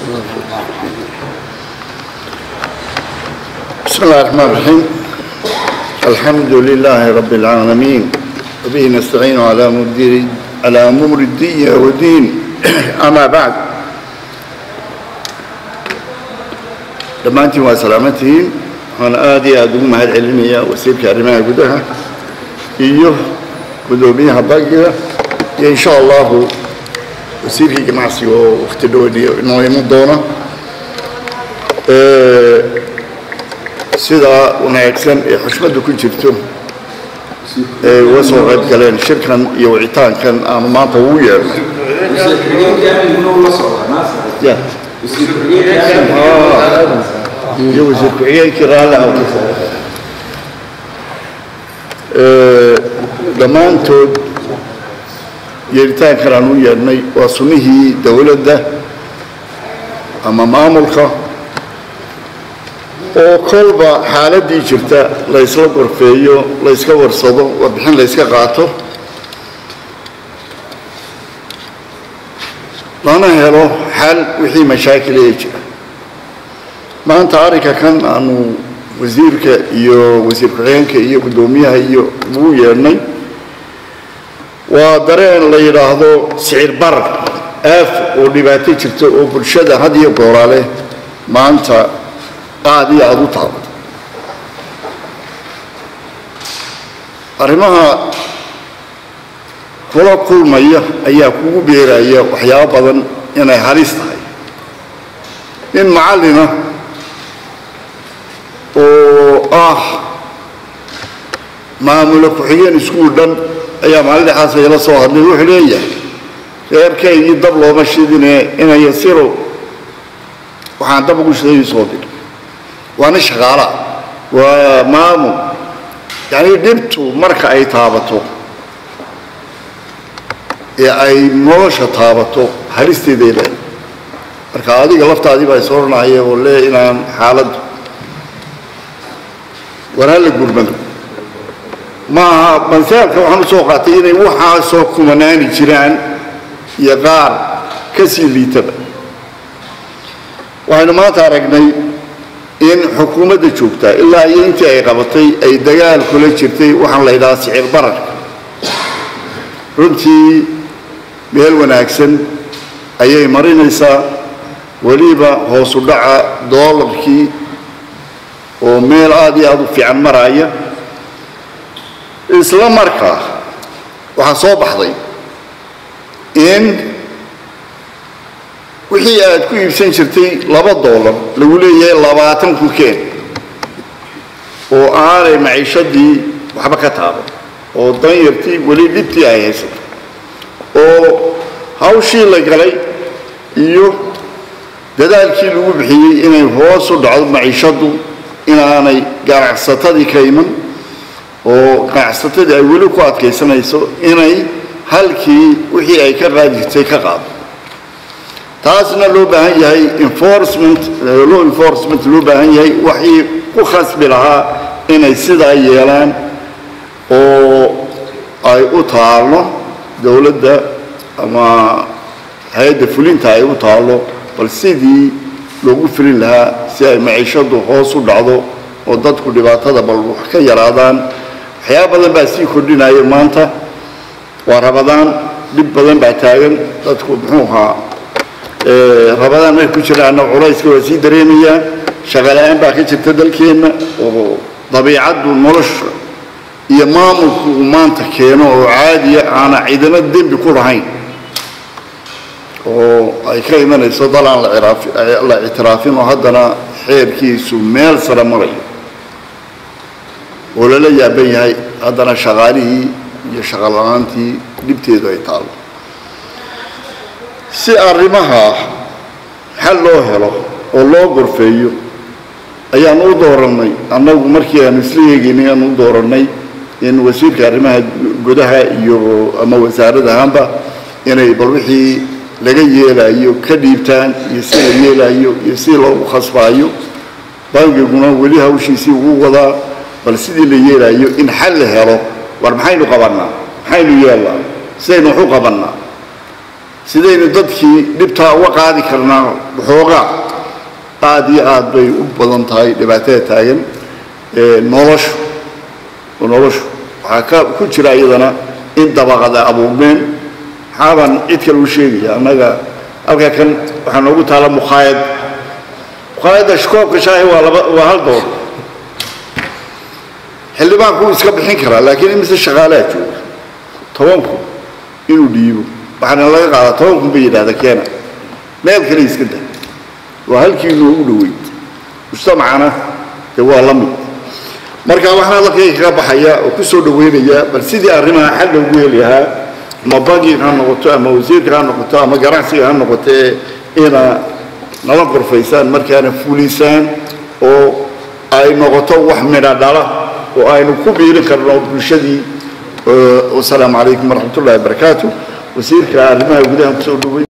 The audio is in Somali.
بسم الله الرحمن الرحيم الحمد لله رب العالمين وبه نستعين على مدير على أمور الدين والدين أما بعد dhammaantiin waa salaamantihiin waxaan aad iyo aada ugu mahad celinayaa wasiirka arrimaha gudaha iyo guddoomiyaha bankiga iyo insha allahu wasiirkii ganacsiga oo wakti dhowadhiyo inoo iman doona sidaa wanaagsan ee xushmadda ku jirto ee uga soo qayb galeen shirkan iyo wicitaankan aanu maanta ugu yeernay Ya. iyo wasiir ku-xigeenkii raalli ah Ee, dhammaantood yeeritaankan aan u yeernay waa sunnihii dowladda ama maamulka oo kolba xaaladdii jirta la ysla gorfeeyo la yska warsado warbixin la yska qaato lana helo xal wixii mashaakil ee jira maanta arrinka kan aanu wasiirka iyo wasiir ku-xigeenka iyo guddoomiyaha iyo ugu yeernay waa dareen la yidhaahdo sicir barar aaf oo dhibaato jirta oo bulshada had iyo gooraale maanta aad iyo aada u taabato arrimaha kula kulmaya ayaa kugu beeraya waxyaabo badan inay halis tahay nin macallina oo ah maamula ku-xigeen iskuul dhan ayaa maalin dhexaas ayala soo hadlay wuxuu leeyahay reerkaygii dab looma shidine inay yasiro waxaan dab ugu shiday soo dir waa nin shaqaala waa maamul yacni dhibtu marka ay taabato ee ay nolosha taabato halisteeday leedahay marka adiga laftaadii baa isoranaya oo lee inaan xaaladdu walaala gurmado maaha banseelka waxaan u soo qaatay inay waxaasoo kumanaani jiraan iyo qaar ka sii liitaba waxaynu maanta aragnay in xukuumadda joogtaa ilaa iyo intii ay qabatay ay dagaal kula jirtay waxaan la yidhahaa sicir bararka runtii meel wanaagsan ayay marinaysaa weliba hoosu dhaca doolarkii oo meel aad iyo aada u fiican maraaya isla markaa waxaa soo baxday in wixii aad ku iibsan jirtay laba doolar lagu leeyahay labaatan ku keen oo aanay maciishadii waxba ka taaban oo danyartii weli dhibtii ay haysato oo hawshii la galay iyo dadaalkii lagu bixiyey inay hoos u dhacdo maciishaddu inaanay ganacsatadii ka iman oo ganacsatadii ay weli ku adkaysanayso inay halkii wixii ay ka qaadi jirtay ka qaado taasna loo baahan yahay enforcement law enforcement loo baahan yahay waxii ku khasbi lahaa inay sidaa yeelaan oo ay u taallo dowladda ama hay-adda fulinta ay u taallo bal sidii loogu filin lahaa si ay maciishadu hoos u dhacdo oo dadku dhibaatada bal wax ka yaraadaan waxyaaba badan baa sii kordhinaya maanta waa rabadaan dhib badan baa taagan dadku muxuu ahaa rabadaan markay ku jiraana culayska waa sii dareemayaa shaqala-aan baa ka jirta dalkeenna oo dabiicaddu nolosha iyo maamulku uu maanta keeno oo caadiya aana ciidamo dembi ku lahayn oo ay ka imanayso dal aan la ictiraafin oo haddana xeerkiisu meel sare marayo oo lala yaaban yahay haddana shaqaalihii iyo shaqala-aantii dhibteedu ay taallo si arrimaha xal loo helo oo loo gorfeeyo ayaan u doorannay annagu markii aanu isla eegaynay aan u doorannay in wasiirka arrimaha gudaha iyo ama wasaarad ahaanba inay bal wixii laga yeelayo ka dhiibtaan iyo si la yeelayo iyo si loogu khasbaayo bangiguna weli hawshiisii ugu wadaa bal sidii la yeelayo in xal la helo war maxaynu qabannaa maxaynu yeelnaa sidaynu wax u qabannaa sidaynu dadkii dhibtaa uga qaadi karnaa waxoogaa aad iyo aad bay u badan tahay dhibaatada taagan noloshu noloshu waxaa ka ku jira iyadana in dabaqada abuurmeen maxaabaan cid kale u sheegaya annaga halkaa kan waxaa noogu taala mukhaayad mukhaayadda koobka shaahi waa laba waa hal doolar xildhibaanku wuu iska bixin karaa laakiin imise shaqaalaa jooga tobanku inuu dhiibo waxaana laga qaadaa tobankun bay yidhahda keena meel kale iska da waa halkii noogu dhoweyd mujtamacana dee waa la mid marka waxaan hadalkayga kaga baxaya oo ku soo dhaweynaya bal sidii arrimaha xal loogu heli lahaa ama bankiga ha noqoto ama wasiirka ha noqoto ama ganacsiga ha noqotee ina nala qorfaysaan markaana fulisaan oo ay noqoto wax midha dhala oo aynu ku biirin karno bulshadii wasalaamu calaykum waraxmat ullahi wabarakaatu wasiirka arrimaha gudaha kusoo dhaweyn